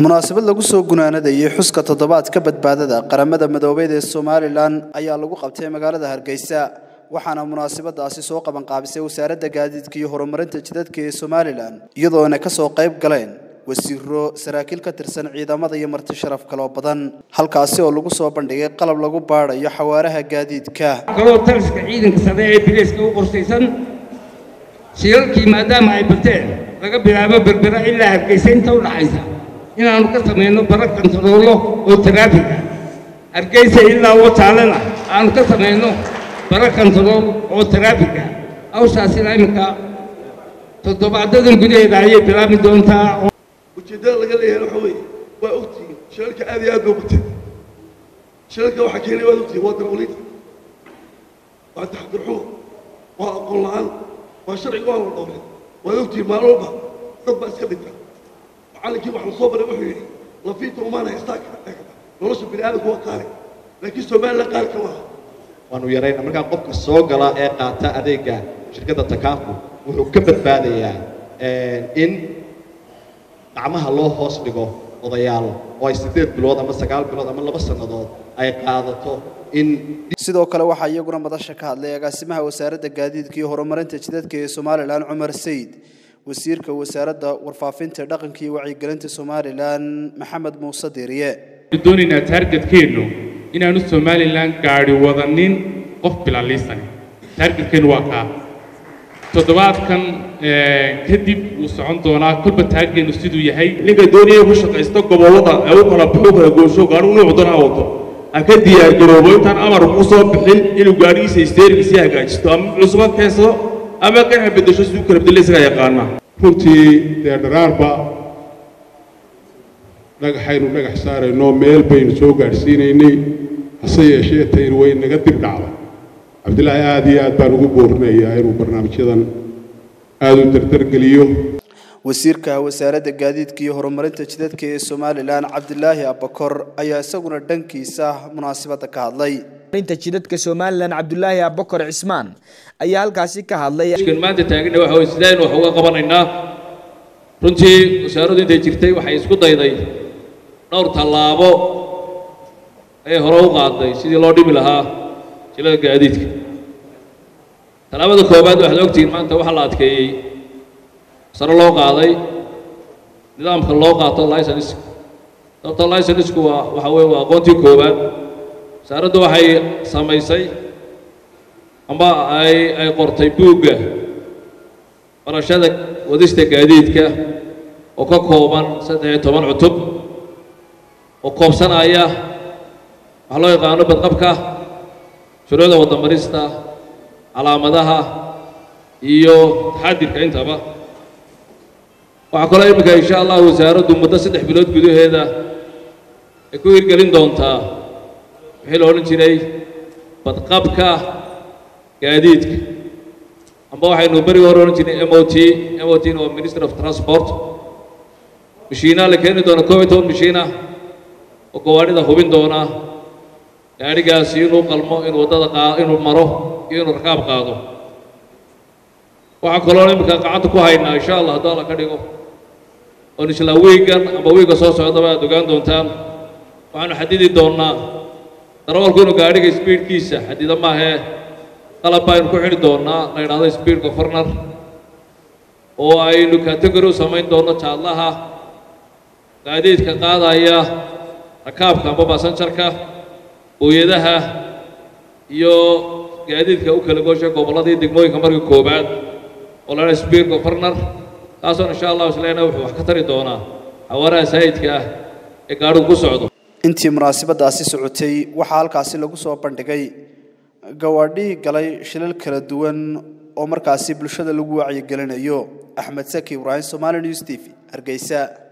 munaasabad lagu soo gunaanadayay xuska toddobaadka badbaadada qaramada madoobeed ee somalilan ayaa lagu qabtay magaalada hargeysa waxaana munaasabadaasi soo qabanqaabisay wasaaradda gaadiidka iyo horumarinta jidadka ee somalilan iyadoona ka soo qayb galeen wasiiro saraakiil ka tirsan ciidamada iyo marti sharaf kaloo badan halkaasi oo lagu soo bandhigay qalab lagu baadhayo xawaaraha gaadiidka kaloo taliska ciidanka sare ee bilayska u qorshaysan shilalkii maadaama ay bateen laga bilaabo berbera ilaa hargeysa inta u dhaxaysa inaannu ka samayno bara kantaroolo oo taraafig ah hargeysa ilaa wataalena aanu ka samayno bara kantarool oo taraafig ah hawshaasina iminka toddobaadadan gudaheeda ayay bilaabi doontaa ujeeddada laga leeyahay waxa weeye waa ogtihiin shilalka aad iyo aad bay bateen shilalka waxaa keenay waad ogtihiin waa darwaliinta waa taxdirxumo waa aqoon la'aan waa sharciga waa la dhowray waad ogtihiin maalin walba dad baa iska dhinta macallinkii wax la soo baray wuxuu yidhi lafiinta umaana haystaa nolosha bini aadamku waa qaali laakiin somalilan qaali kama aha waanu yarayna markaa qofka soo gala ee qaata adeega shirkadda takaafu wuxuu ka badbaadayaa in gacmaha loo hoos dhigo odayaal oo ay siddeed bilood ama sagaal bilood ama laba sannadood ay qaadato in sidoo kale waxaa iyaguna madasha ka hadlay agaasimaha wasaaradda gaadiidka iyo horumarinta jidadka ee somalilan cumar sayid wasiirka wasaaradda warfaafinta dhaqanka iyo wacyigelinta somalilan maxamed muuse diiriye doonaynaa taargetkeennu inaanu somalilan gaadhi wadanin qof bilaliisani taargetkeennu waa kaa toddobaadkan kadib wuu socon doonaa kolba taargeenu siduu yahay ninka doonaya ku shaqaysta gobollada ee u kala baxu kala goosho gaadhigu nuucu doonaa wato ha ka diyaargaroobo intaan amar ku soo bixin inuu gaadhigiisa isteerigiisii hagaajisto ama cusuba keensado ama kan ha beddesho siduu kala bedelo isagaa yaqaana runtii dee dharaarba dhagaxaynu dhagax saarayno meel baynu soo gaadhsiinaynay hase yeeshee taynu way naga dib dhacday cabdilaahi aad iyo aad baan ugu boorinayaa inuu barnaamijyadan aada u dardargeliyo wasiirka wasaaradda gaadiidka iyo horumarinta jidadka ee somalilan cabdilaahi abakor ayaa isaguna dhankiisa munaasabadda ka hadlay inta jidadka somalilan cabdulaahi abakor cismaan ayaa halkaasi ka hadlay maanta taagana waxa weye sidaynu wax uga qabanaynaa runtii wasaaraddu intay jirtay waxay isku dayday dhowr tallaabo ayay hore u qaaday sidii loo dhimi lahaa jilada gaadiidka tallaabada koowaad waxaad ogtihiin maanta waxaa la adkeeyey sare loo qaaday nidaamka loo qaato licenska sababto licenska waa waxa weye waa aqoontii koowaad wasaaraddu waxay samaysay ama ay ay qortay buugga barashada wadista gaadiidka oo ka kooban saddex iyo toban cutub oo koobsanaya waxaa loo yaqaano badqabka shuruucda waddamarista calaamadaha iyo taxadirka intaba waxaa kaloo iminka insha allah wasaaraddu muddo saddex bilood gudaheeda ay ku hirgelin doontaa wixii la odhan jiray badqabka gaadiidka amba waxaynu berigi hore odhan jirnay m o t m o t na waa minister of transport mashiinaa la keeni doona koob iyo toban mashiinah oo gawaadhida hubin doona gaadhigaasi inuu qalmo inuu waddada qaa inuu maro iyo inuu rakaab qaado waxaa kaloo iminka gacanta ku haynaa insha allah hadduu alla ka dhigo oon isla wiigan amba wiigga soo socdaba aad ogaan doontaan waxaanu xadidi doonnaa darawalku inuu gaadhiga sbiidkiisa xadida maahee qalab baynu ku xidhi doonnaa la yidhahdo speed governar oo aynu category u samayn doonno jaadlaha gaadiidka qaadaya rakaabka amba basanjarka booyadaha iyo gaadiidka u kala goosha gobolladii degmooyinka marka koowaad oo la yidhahdo speed governar kaasoo insha allahu isleena wuxuu wax ka tari doonaa xawaaraha saayidka ah ee gaadhigu ku socdo intii munaasabadaasi socotay waxaa halkaasi lagu soo bandhigay gawaadhii galay shilal kala duwan oo markaasi bulshada lagu wacyigelinayo axmed saki ibraahim somali news t v hargeysa